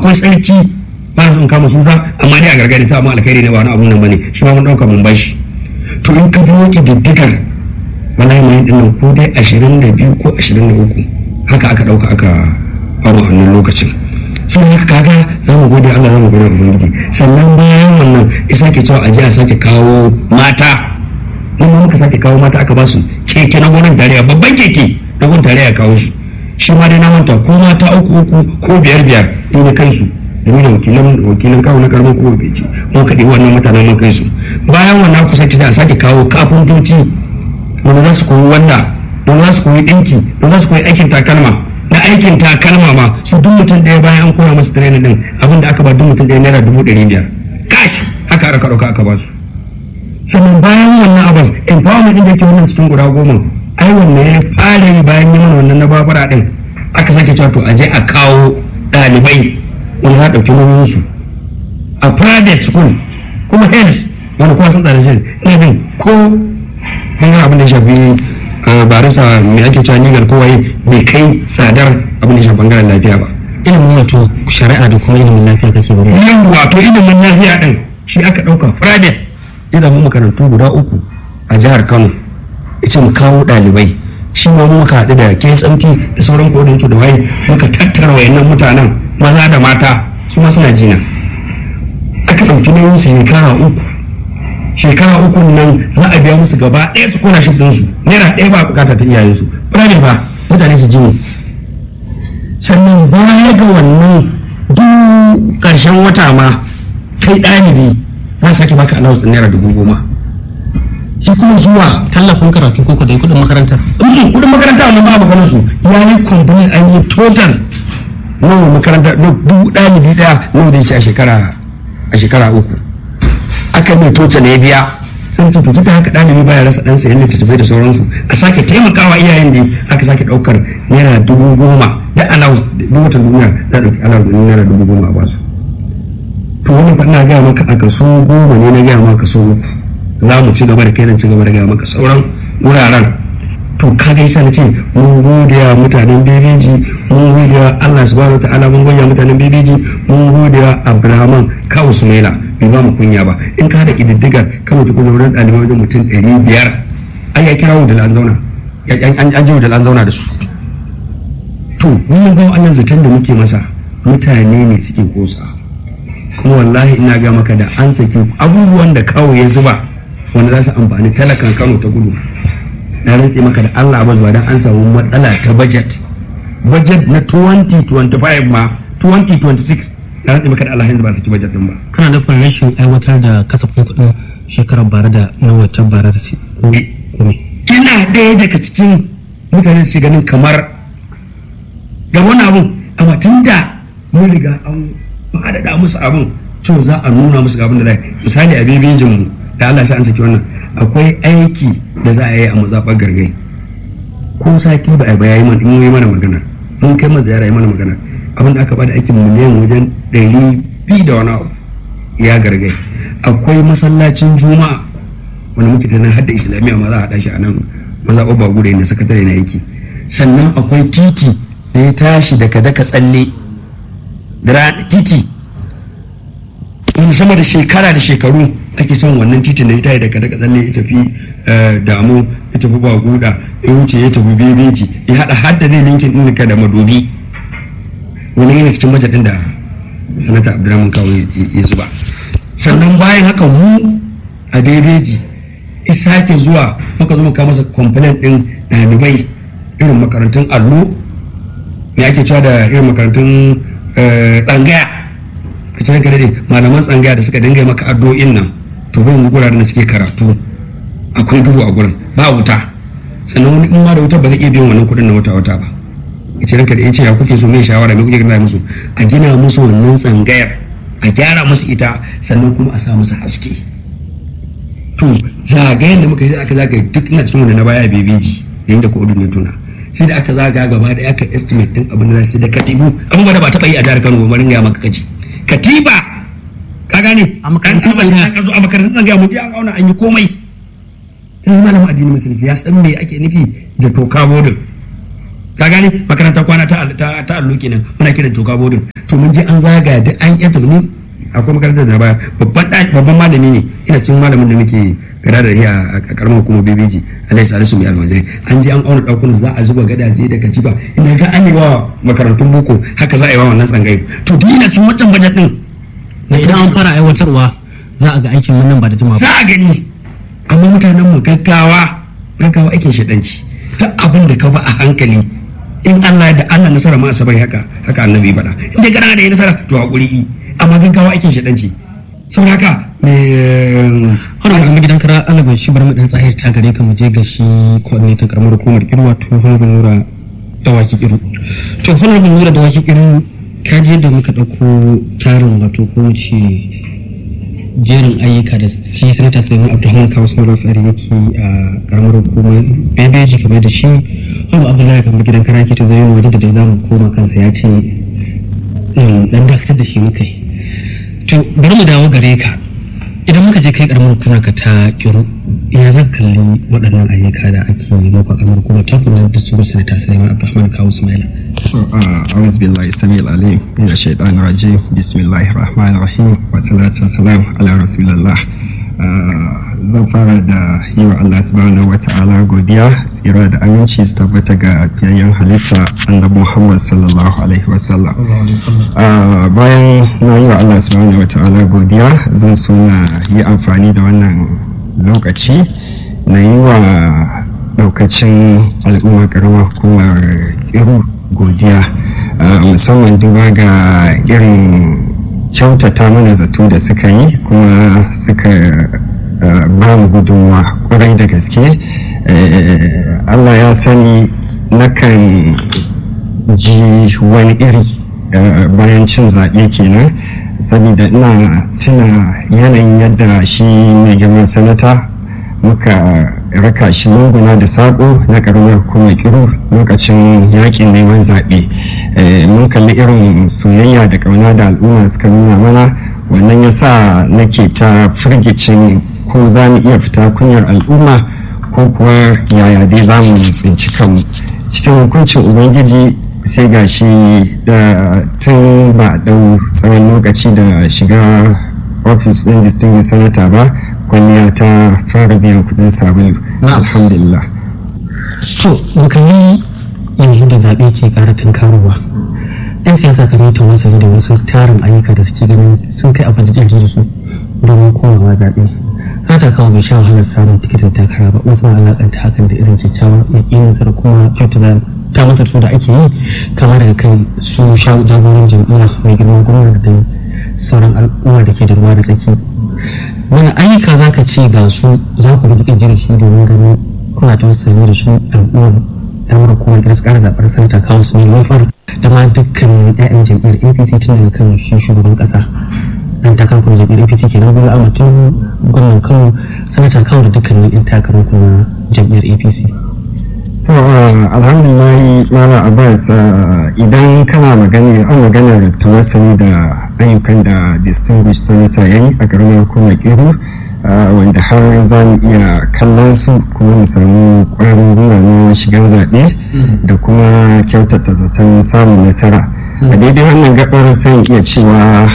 akwai sarki ba su in kama su ba amma dai a gargadi ta amma alkhairi ne ba wani abun nan bane shi ma mun dauka mun bashi to in ka biyo kididdigar wallahi mai din nan ko dai 22 ko 23 haka aka dauka aka faru a wannan lokacin sun haka kaga za mu gode Allah za mu gode ubangiji sannan bayan wannan isa ke cewa aje a sake kawo mata mun ma muka sake kawo mata aka ba su keke na gwamnatin tarayya babban keke na gwamnatin tarayya kawo shi shi ma dai na manta ko mata uku uku ko biyar biyar in da kansu da da wakilan wakilan kawo na karamin kowa bai ce mun kaɗi wannan mutanen mun kai su bayan wannan ku sake a sake kawo kafintoci wanda za su koyi wanda don za su koyi ɗinki don za su koyi aikin takalma na aikin takalma ma su duk mutum ɗaya bayan an koya masa training din abin da aka ba duk mutum ɗaya naira dubu ɗari biyar kash haka aka ɗauka aka ba su sannan bayan wannan abas empowerment din da yake wannan cikin guda goma ai wannan ya fara yi bayan yi mana wannan na babura din aka sake cewa to a je a kawo ɗalibai wani za a ɗauki nauyin su a private school kuma health wani kuma sun tsare shi ina jin ko hanyar abin da ya shafi barisa mai ake cewa legal ko waye bai kai tsadar abin da ya shafi bangaren lafiya ba ilimin wato shari'a da kuma ilimin lafiya kake bari yan wato ilimin lafiya din shi aka ɗauka private ilimin makarantu guda uku a jihar kano ita mu kawo ɗalibai shi ma muka haɗu da KSMT da sauran kodin da waye muka tattara wayannan mutanen maza da mata su ma suna jina aka ɗauki nauyin su shekara uku shekara uku nan za a biya musu gaba ɗaya su kona shi su naira ɗaya ba bukata ta iyayensu birane ba mutane su jini sannan baya ga wannan duk ƙarshen wata ma kai ɗalibi za sake baka allowance naira dubu goma shi kuma zuwa tallafin karatu ko kudin kudin makarantar kudin kudin makaranta wannan ba maganar su ya yi kumbunin an yi total nawa makaranta dubu ɗalibi ɗaya nawa da shi a shekara a shekara uku aka mai total ya biya sun ce tutu da haka ɗalibi baya rasa ɗansa yadda littattafai da sauransu a sake taimakawa iyayen da aka sake ɗaukar naira dubu goma da allowance duk wata duniya za a ɗauki allowance naira dubu goma a basu to wannan fa ina gaya maka a kaso goma ne na gaya maka kaso uku za mu ci gaba da kai ci gaba da gaya maka sauran wuraren to ka ga yasa na ce mun gode wa mutanen bebeji mun gode wa Allah subhanahu ta'ala mun gode wa mutanen bebeji mun gode wa Abrahaman kawo Sumaila bai ba mu kunya ba in ka da kididdigar kan mutu kuma wurin ɗalibai wajen mutum ɗari biyar ai ya kira da an zauna an jiwo da an zauna da su to mun ga wannan zaton da muke masa mutane ne suke kosa kuma wallahi ina ga maka da an saki abubuwan da kawo ya zuba wanda za su amfani talakan kano ta gudu na rantse maka da Allah ba zuwa dan an samu matsala ta budget budget na 2025 ma 2026 na rantse maka da Allah yanzu ba saki budget din ba kana nufin rashin aiwatar da kasafin kuɗin shekarar bara da na waccan bara da su ko me ina ɗaya daga cikin mutane su ganin kamar ga wani abun amma tun da mun riga an faɗaɗa musu abin to za a nuna musu abin da zai misali a bebejin mu da Allah sai an saki wannan akwai aiki da za a yi a mazaɓar gargai ko sati ba a bayayi mana in yi mana magana mun kai mana ziyara yi mana magana abin da aka bada aikin miliyan wajen ɗari biyu da wani abu ya gargai akwai masallacin juma'a wanda muke tunan hadda islamiyya ma za a haɗa shi a nan mazaɓar ba gudu na sakatare na aiki sannan akwai titi da ya tashi daga daka tsalle titi wani sama da shekara da shekaru ake son wannan titin da ya tayi daga daga tsalle ya tafi damu ya tafi baguda ya wuce ya tafi bebeji ya hada hadda zai linkin din ka da madobi wani yana cikin bajet din da sanata abdurrahman kawo ya zuba sannan bayan haka mu a bebeji ya sake zuwa muka zo muka masa complaint din ɗalibai irin makarantun allo me ake cewa da irin makarantun tsangaya ka cikin ka dade malaman tsangaya da suka dinga maka addu'o'in nan to bai mu guraren da suke karatu akwai duhu a gurin ba wuta sannan wani in ma da wuta ba zai iya biyan wannan kuɗin na wata wata ba ya ce ranka da ya ce ya kuke so mai shawara mai kuke gina musu a gina musu wannan tsangayar a gyara musu ita sannan kuma a sa musu haske to zagayen da muka yi aka zagaye duk ina cikin wanda na baya bebeji da inda coordinator na sai da aka zaga gaba da aka estimate din abin da sai da katibu abubuwa da ba taɓa yi a jihar Kano ba ringa maka kaji katiba ka gane A makarantun tsangaya ka zo a makarantun tsangaya mu je an auna an yi komai in malamin addini musulunci ya san me ake nufi da toka bodin ka gane makaranta kwana ta ta ta allo kenan muna kiran toka bodin to mun je an zaga da an yanta ni akwai makarantar da baya babban babban malami ne ina cikin malamin da muke gara da a karamar hukumar bebeji alai salisu mai almajiri an je an auna ɗakunan za a zuba gadaje da katifa ina ga an yi wa makarantun boko haka za a yi wa wannan tsangayi to duk ina cikin wancan bajet din idan an fara aiwatarwa za a ga aikin nan ba da jimawa za a gani amma mutanen mu gaggawa gaggawa aikin shaɗanci duk abin da ka ba a hankali in Allah da Allah nasara ma asabai haka haka annabi ya faɗa in dai kana da yi nasara to hakuri amma gaggawa aikin shaɗanci saboda haka me har ga gidan kara Allah bai shi bar mu dan tsahir ta gare ka mu je ga shi coordinator karamar hukumar kirwa to honorable nura dawaki kiru to honorable nura dawaki kiru ka je da muka dauko tarin wato ko ce jerin ayyuka da shi sanata sulaiman abdulhamid kawo sauran tsari yake a karamar hukumar bebeji kamar da shi wani abdullahi kamar gidan kara ke ta zai waje da dai zamu koma kansa ya ce dan dakatar da shi muka yi to bari mu dawo gare ka idan muka je kai karamar kuna ka ta kiru ya zan kalli waɗannan ayyuka da ake yi maka karamar kuma ta kuma da su bisa ta sai Abdulrahman Kawu Ismaila أعوذ بالله السميع العليم من الشيطان الرجيم بسم الله الرحمن الرحيم والصلاة والسلام على رسول الله zan fara da yi wa Allah subhanahu wa ta'ala godiya tsira da aminci su tabbata ga fiyayyen halitta annabi Muhammad sallallahu alaihi wasallam bayan na yi wa Allah subhanahu wa ta'ala godiya zan so na yi amfani da wannan lokaci na yi wa daukacin al'ummar karamar hukumar kiru godiya musamman duba ga irin kyautata mana zato da suka yi kuma suka ba mu gudunwa kwarai da gaske allah ya sani nakan ji wani iri bayan cin zaɓe kenan saboda ina tuna yanayin yadda shi mai girman sanata muka raka shi lunguna da saƙo na ƙaramar hukumar kiru lokacin yakin neman zaɓe mun kalli irin soyayya da ƙauna da al'umma suka nuna mana wannan ya sa nake ta firgicin ko za mu iya fita kunyar al'umma ko kuwa yaya dai za mu tsinci kanmu cikin hukuncin ubangiji sai ga shi da tun ba ɗau tsawon lokaci da shiga ofis ɗin distinguished senator ba kwalliya ta fara biyan kudin sabulu alhamdulillah to mukalli yanzu da zaɓe ke ƙara tunkarowa yan siyasa kan yi tawassali da wasu tarin ayyuka da suke ganin sun kai abin da da su domin komawa zaɓe sata kawo bai sha wahalar samun tikitin takara ba wasu na alaƙanta hakan da irin kyakkyawan yaƙinin da kuma kyautata ta masa su da ake yi kama daga kai su sha jagoran jam'iyya mai girman gwamnati da sauran al'umma da ke da ruwa da tsaki wani ayyuka za ka ce ga su za ku bi ƙirƙirar su domin ganin kuna ta wasu da su al'ummar damar hukumar da su ƙara zaɓar santa kawo su ne zafar da ma dukkan 'ya'yan jam'iyyar apc tun daga kan shi shugaban ƙasa dan takarar kuma jam'iyyar apc ke nan bola tun gwamnan kano sanata kawo da dukkanin 'yan takarar kuma jam'iyyar apc so alhamdulillah mala abbas idan kana magana an maganar tawassali da ayyukan da distinguished senator ya yi a ƙaramin hukumar kiru wanda har za mu iya kallon su kuma mu samu ƙwarin gwiwa na shiga zaɓe da kuma kyautata zaton samun nasara a daidai wannan gabar sai iya cewa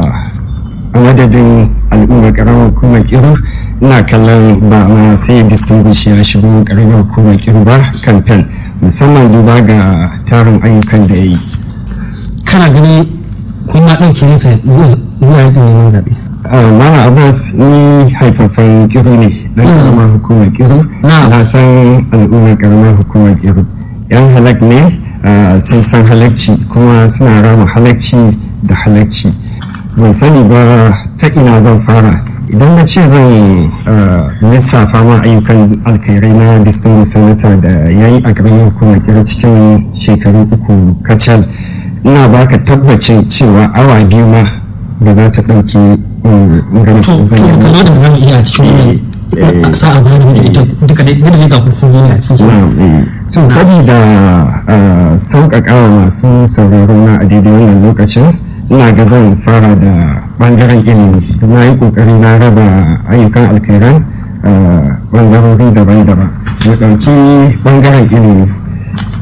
a madadin al'ummar ƙaramar hukumar kiru ina kallon ba ma sai distinguish ya shigo ƙaramar hukumar kiru ba kamfen musamman duba ga tarin ayyukan da ya yi kana ganin kun ma ɗauke masa zuwa yakin neman zaɓe Mama Abbas ni haifafan kiru ne na karamar hukumar kiru na san al'ummar karamar hukumar kiru yan halak ne sun san halakci kuma suna rama halakci da halakci ban sani ba ta ina zan fara idan na ce zan lissafa ma ayyukan alkhairai na distinguished senator da ya yi a karamar hukumar kiru cikin shekaru uku kacal ina baka tabbacin cewa awa biyu ma da za ta ɗauki ganin zan yi kamar da zamu iya cikin sa'a guda da ita duka dai duka dai ga hukumomi a cikin so saboda sauƙaƙawa masu sauraro na a daidai wannan lokacin ina ga zan fara da ɓangaren ilimi na yi ƙoƙari na raba ayyukan alkhairan ɓangarori daban-daban na ɗauki ɓangaren ilimi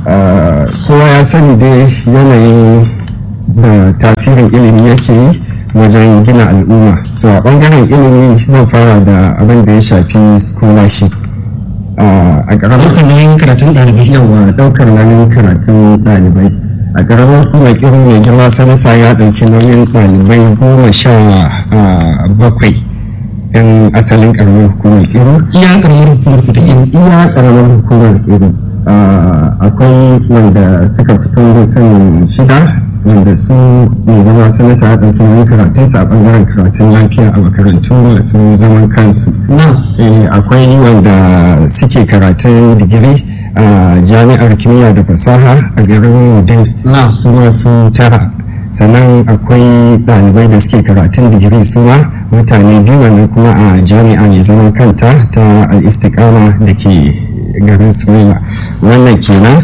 kowa ya sani dai yanayin da tasirin ilimi yake yi wajen gina al'umma so a bangaren ilimi zan fara da abin da ya shafi scholarship a ƙaramin ɗaukar nauyin karatun ɗalibai yawa ɗaukar nauyin karatun ɗalibai a ƙaramin kuma kirin mai girma sanata ya ɗauki nauyin ɗalibai goma sha bakwai yan asalin ƙaramin hukumar kirin iya karamar hukumar ku ta yin iya ƙaramin hukumar kirin akwai wanda suka fito mutum shida wanda su mai zama sanata ya ɗauki nauyin karatunsa a ɓangaren karatun lafiya a makarantu masu zaman kansu akwai wanda suke karatun digiri a jami'ar kimiyya da fasaha a garin wudin su masu tara sannan akwai ɗalibai da suke karatun digiri su ma mutane biyu wanda kuma a jami'a mai zaman kanta ta al'istikama da ke garin sumaila wannan kenan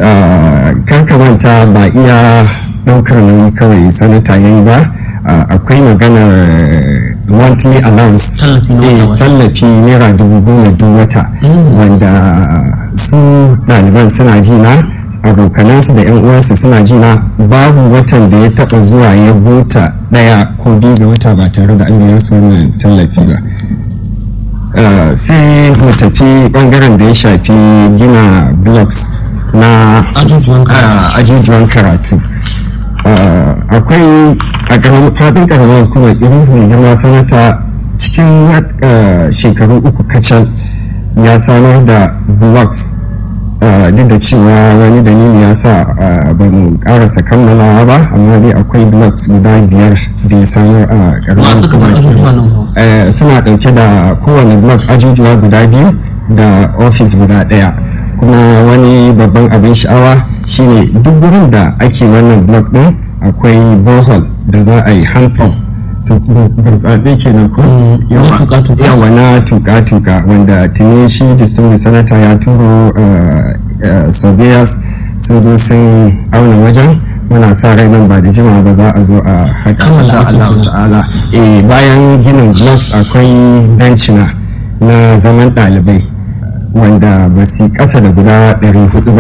manta ba iya ɗaukar nauyi kawai sanata ya yi ba akwai maganar monthly allowance tallafi naira dubu goma duk wata wanda su ɗaliban suna jina abokanansu da yan uwansu suna jina babu watan da ya taɓa zuwa ya buta ɗaya ko biyu ga wata ba tare da an biya su wannan tallafi ba sai mu tafi ɓangaren da ya shafi gina blocks na ajujuwan karatu akwai a faɗin ƙaramar kuma irin girma sanata cikin shekaru uku kacal ya samar da blocks duk da cewa wani dalili ya sa ba mu karasa kammalawa ba amma dai akwai blocks guda biyar da ya samar a ƙaramar suna ɗauke da kowane block ajujuwa guda biyu da ofis guda ɗaya kuma wani babban abin sha'awa shine duk wurin da ake wannan blog din akwai bohol da za a yi hand pump burtsatse kenan ko yawa na tuka-tuka wanda tuni shi distinguished senator ya turo surveyors sun zo sun auna wajen muna sa rai nan ba da jima ba za a zo a haka insha Allah ta'ala bayan ginin blocks akwai bencina na zaman ɗalibai wanda ba su ƙasa da guda 400 ba